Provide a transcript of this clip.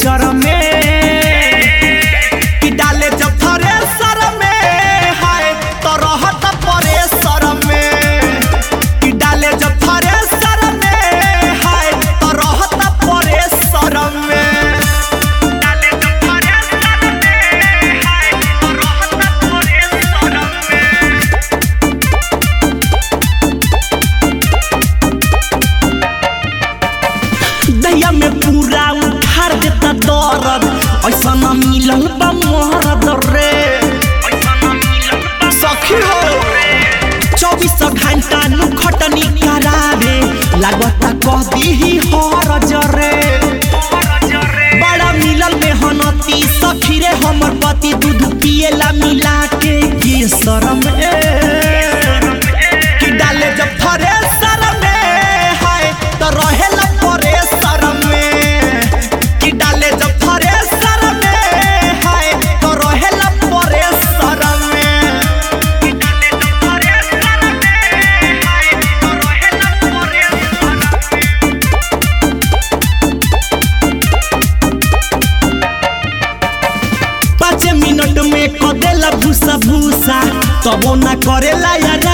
चर में कि डाले जब थ्रेसर में हाय तो रहत परेसर में कि डाले जब थ्रेसर में हाय तो रहत परेसर में डाले जब थ्रेसर में हाय तो रहत परेसर में दैया में पूरा उठार देता दर्द ऐसा न मिलल बा मरद रे सखी हो चौबीस घंटा नु खटनी करावे लागता कह दीही हर जरे बड़ा मिलल में हनती सखी रे हमर पति दूध पिएला मिला के ये शरम ए कि डाले जब थ्रेसर में हाय तो रहेला परेसर में कि डाले जब थ्रेसर में हाय तो रहेला परेसर में कि डाले जब थ्रेसर में हाय तो रहेला परेसर में पाँच मिनट में कदेला भूसा भूसा तबो ना करेला यार